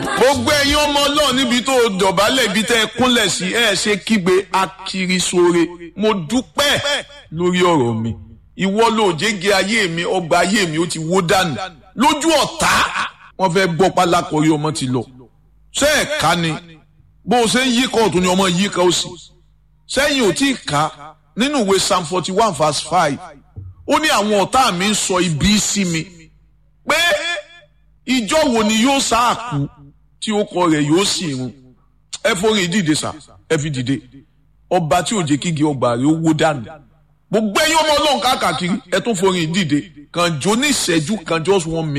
gbogbo ẹ̀yin ọmọ ọlọ́run níbi tó dọ̀bálẹ̀ ibi tẹ́ ẹ kúnlẹ̀ sí ẹ ṣe kígbe akiri sóore mo dúpẹ́ lórí ọ̀rọ̀ mi ìwọ ló jẹ́gẹ ayé mi ọgbà ayé mi ó ti wó dànù lójú ọ̀tá wọ́n fẹ́ gbọ́ pálákọ̀ọ́rí ọmọ ti lọ ṣé ẹ̀ ká ni bó o ṣe ń yí kan ọ̀tún ni ọmọ yí kan ó sì sẹ́yìn ò tí ì ká nínú ìwé psalm forty one verse five ó ní àwọn ọ̀tá mi ń sọ ibi sí mi pé ìjọ wo ni yóò sáà kú tí ó kọ rẹ̀ yóò sì run ẹ forí dìde sá ẹ fi dìde ọba tí ò jẹ́ kígi ọgbà rẹ̀ ó wó dànù gbogbo ẹ̀yin ọmọ ọlọ́run káàkiri ẹ tún forí dìde kàn jó ní ìṣẹ́jú kan just one minute.